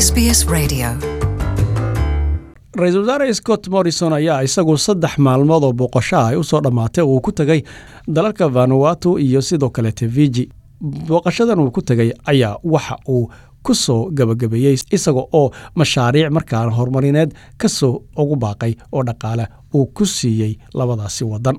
SBS Radio. ra-iisul wasaare scott morrison ayaa isagu saddex maalmood oo booqashaha ay u soo dhammaatay uu ku tegay dalalka vanuatu iyo sidoo kaleete fiji booqashadan uu ku tegay ayaa waxa uu ku soo gabagabeeyey isaga oo mashaariic markaan horumarineed ka soo ugu baaqay oo dhaqaale uu ku siiyey labadaasi waddan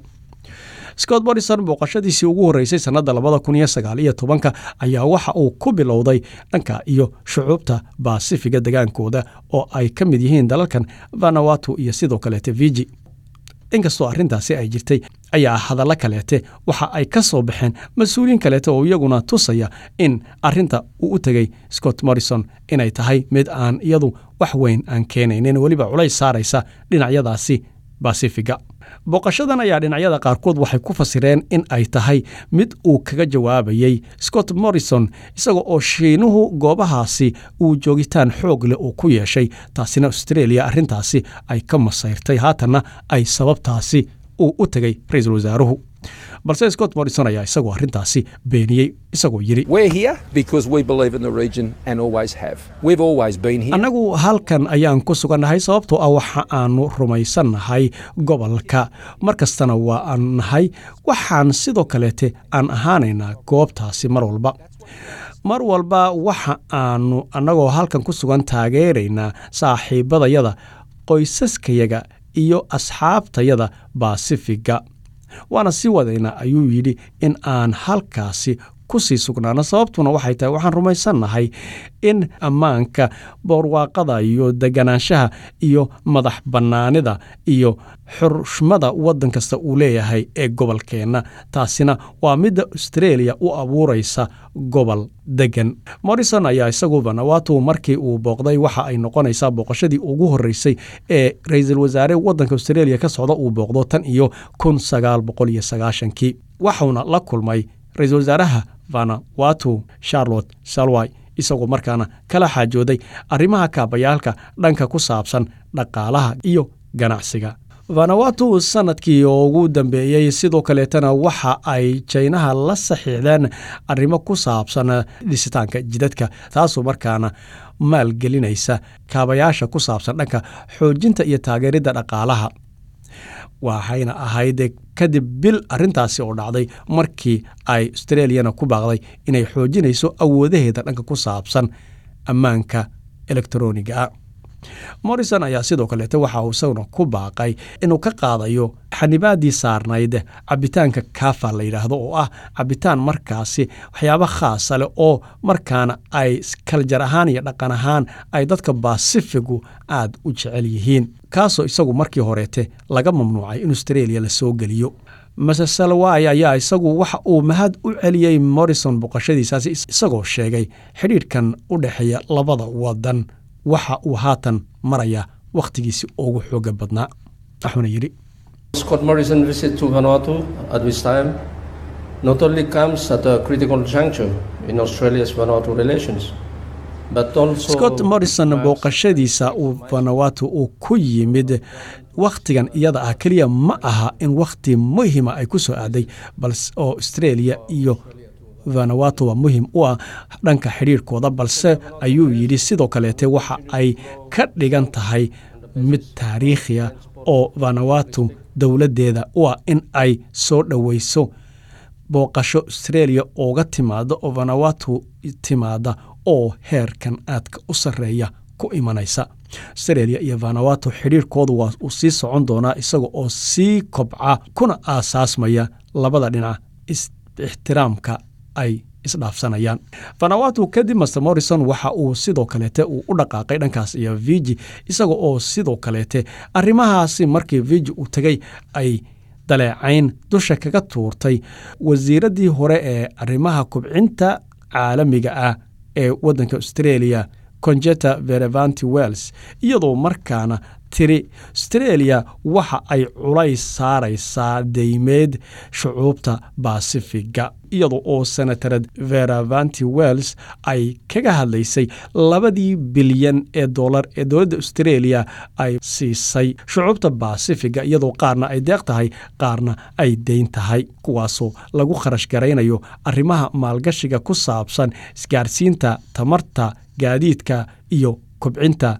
scott morrison booqashadiisii ugu horreysay sannadda labada kun iyo sagaal iyo tobanka ayaa waxa uu ku bilowday dhanka iyo shucuubta baasifiga degaankooda oo ay ka mid yihiin dalalkan vanuatu iyo sidoo kaleete fiji inkastoo arrintaasi ay jirtay ayaa hadallo kaleete waxa ay ka soo baxeen mas-uuliyiin kaleete oo iyaguna tusaya in arrinta uu u tegey scott morrison inay tahay mid aan iyadu wax weyn aan keenaynin weliba culays saaraysa dhinacyadaasi basifiga booqashadan ayaa dhinacyada qaarkood waxay ku fasireen in ay tahay mid uu kaga jawaabayey scott morrison isaga oo shiinuhu goobahaasi uu joogitaan xoog leh uu ku yeeshay taasina australia arrintaasi ay ka masayrtay haatanna ay sababtaasi uu u tegay ra-iisul wasaaruhu balse scott morrison ayaa isagoo arrintaasi beeniyey isagoo yidhi We're here because we believe in the region and always have. We've always been here. annagu halkan ayaan ku sugannahay sababtoo ah waxa aanu rumaysannahay gobolka mar kastana waa aan nahay waxaan sidoo kaleete aan ahaanaynaa goobtaasi mar walba mar walba waxa aanu annagoo halkan ku sugan taageeraynaa saaxiibadayada qoysaskayaga iyo asxaabtayada baasifiga waana sii wadaynaa ayuu yidhi in aan halkaasi ku sii sugnaano sababtuna waxay tahay waxaan rumaysannahay in ammaanka boorwaaqada iyo deganaanshaha iyo madax bannaanida iyo xushmada waddan kasta uu leeyahay ee gobolkeenna taasina waa midda australia u abuuraysa gobol degan morrison ayaa isagu vanuatu markii uu booqday waxa ay noqonaysaa booqashadii ugu horreysay ee ra-iisul wasaare waddanka australia ka socda uu booqdo tan iyo kun sagaal boqol iyo sagaashankii waxauna la kulmay ra-iisul wasaaraha vanuatu charlotte salway isagoo markaana kala xaajooday arrimaha kaabayaalka dhanka ku saabsan dhaqaalaha iyo ganacsiga vanuatu sanadkii ugu dambeeyey sidoo kaleetana waxa ay jaynaha la saxiixdeen arrimo ku saabsan dhisitaanka jidadka taasoo markaana maalgelinaysa kaabayaasha ku saabsan dhanka xoojinta iyo taageeridda dhaqaalaha waxayna ahayd kadib bil arrintaasi oo dhacday markii ay australiyana ku baaqday inay xoojinayso awoodaheeda dhanka ku saabsan ammaanka elektroniga ah morrison ayaa sidoo kaleete waxa uu isaguna ku baaqay inuu ka qaadayo xanibaadii saarnayd cabitaanka kafa la yidhaahdo oo ah cabitaan markaasi waxyaabo khaasa leh oo markaana ay kaljar ahaan iyo dhaqan ahaan ay dadka basifigu aad u jecel yihiin kaasoo isagu markii horeete laga mamnuucay in australia la soo geliyo mase salway ayaa isagu waxa uu mahad u celiyey morrison boqoshadiisaasi isagoo sheegay xidhiidhkan u dhexeeya labada wadan waxa uu haatan maraya wakhtigiisii ugu xooga badnaa waxuuna yidhi Scott Morrison visit to Vanuatu at this time not only comes at a critical juncture in Australia's Vanuatu relations, but also scott morrison booqashadiisa uu vanuatu uu ku yimid wakhtigan iyada ah keliya ma aha in wakhti muhima ay ku soo aaday balse oo australia iyo vanuatu waa muhim u ah dhanka xidhiirhkooda balse ayuu yidhi sidoo kaleete waxa ay ka dhigan tahay mid taariikhiya oo vanuatu dowladdeeda u ah in ay soo dhoweyso booqasho australia ooga timaada oo vanuatu timaada oo heerkan aadka u sarreeya ku imanaysa australia iyo vanuatu xidhiirkoodu waa uu sii socon doonaa isaga oo sii kobca kuna aasaasmaya labada dhinac ixtiraamka ay isdhaafsanayaan vanuatu kadib master morrison waxa uu sidoo kaleete uu u dhaqaaqay dhankaas iyo viji isaga oo sidoo kaleete arrimahaasi markii viji uu tegay ay daleecayn dusha kaga tuurtay wasiiraddii hore ee arrimaha kubcinta caalamiga ah ee waddanka australia conjeta verevanti wells iyadoo markaana tiri australia waxa ay culays saaraysaa deymeed shucuubta basifiga iyada oo senatarad veravanti wells ay kaga hadlaysay labadii bilyan ee dolar ee dowladda australia ay siisay shucuubta basifiga iyadoo qaarna ay deeq tahay qaarna ay deyn tahay kuwaasoo lagu kharash garaynayo arrimaha maalgashiga ku saabsan isgaarsiinta tamarta gaadiidka iyo kobcinta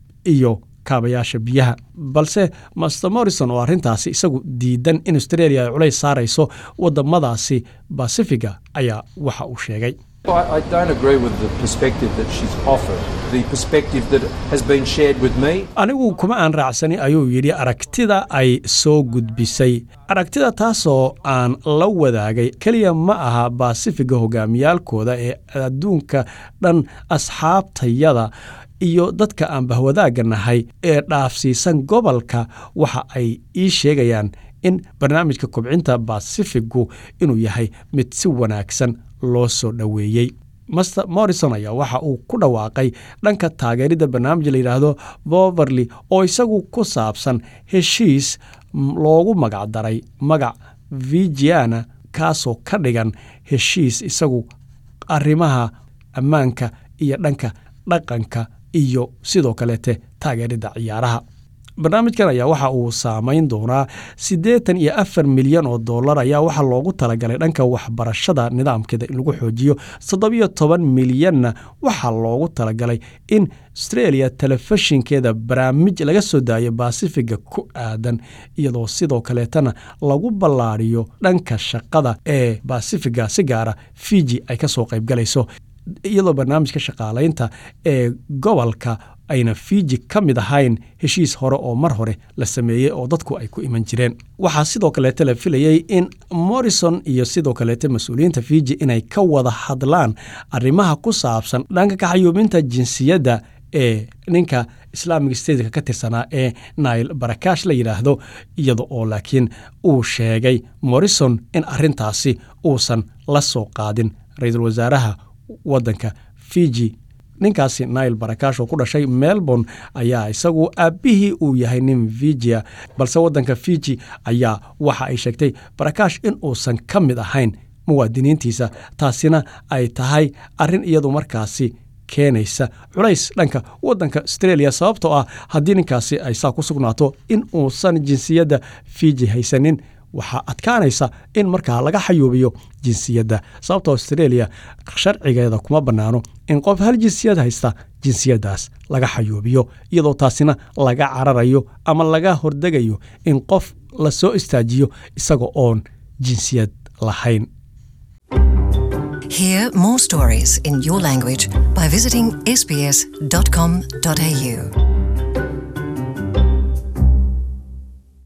iyo kaabayaasha biyaha balse master morrison oo arrintaasi isagu diidan in australia ay culays saarayso wadamadaasi basifiga ayaa waxa uu sheegay I, I don't agree with the perspective that she's offered, the perspective that has been shared with me. anigu kuma aan raacsani ayuu yidhi aragtida ay soo gudbisay aragtida taasoo aan la wadaagay keliya ma aha baasifiga hogaamiyaalkooda ee adduunka dhan asxaabtayada iyo dadka aan bahwadaagga nahay ee dhaafsiisan gobolka waxa ay ii sheegayaan in barnaamijka kobcinta basifigu inuu yahay mid si wanaagsan loo soo dhoweeyey master morrison ayaa waxa uu ku dhawaaqay dhanka taageeridda barnaamij la yidhaahdo voverly oo isagu ku saabsan heshiis loogu magacdaray magac vigiana kaasoo ka dhigan heshiis isagu arrimaha ammaanka iyo dhanka dhaqanka iyo sidoo kaleete taageeridda ciyaaraha barnaamijkan ayaa waxa uu saamayn doonaa siddeetan iyo afar milyan oo dollar ayaa waxaa loogu talagalay dhanka waxbarashada nidaamkeeda in lagu xoojiyo toddobiyo toban milyanna waxaa loogu talagalay in australia telefishinkeeda barnaamij laga soo daayo basifiga ku aadan iyadoo sidoo kaleetana lagu ballaadhiyo dhanka shaqada ee basifiga si gaara fiji ay ka soo qaybgalayso iyadoo barnaamijka shaqaalaynta ee gobolka ayna fiji ka mid ahayn heshiis hore oo mar hore la sameeyey oo dadku ay ku iman jireen waxaa sidoo kaleete la filayey in morrison iyo sidoo kaleete mas-uuliyiinta fiji inay ka wada hadlaan arrimaha ku saabsan dhanka kaxayuubinta jinsiyadda ee ninka islaamic stateka ka tirsanaa ee nail barakash la yidhaahdo iyada oo laakiin uu sheegay morrison in arrintaasi uusan la soo qaadin ra-iisul wasaaraha waddanka fiji ninkaasi nail barakash oo ku dhashay melbourne ayaa isagu aabbihii uu yahay nin vigia balse waddanka fiji ayaa waxa ay sheegtay barakash in uusan ka mid ahayn muwaadiniintiisa taasina ay tahay arrin iyadu markaasi keenaysa culays dhanka waddanka australia sababtoo ah haddii ninkaasi ay saa ku sugnaato in uusan jinsiyadda fiji haysanin waxaa adkaanaysa in markaa laga xayuubiyo jinsiyadda sababtoo australia sharcigeeda kuma bannaano in qof hal jinsiyad haysta jinsiyaddaas laga xayuubiyo iyadoo taasina laga cararayo ama laga hordegayo in qof la soo istaajiyo isaga oon jinsiyad lahayn Hear more stories in your language by visiting sbs.com.au.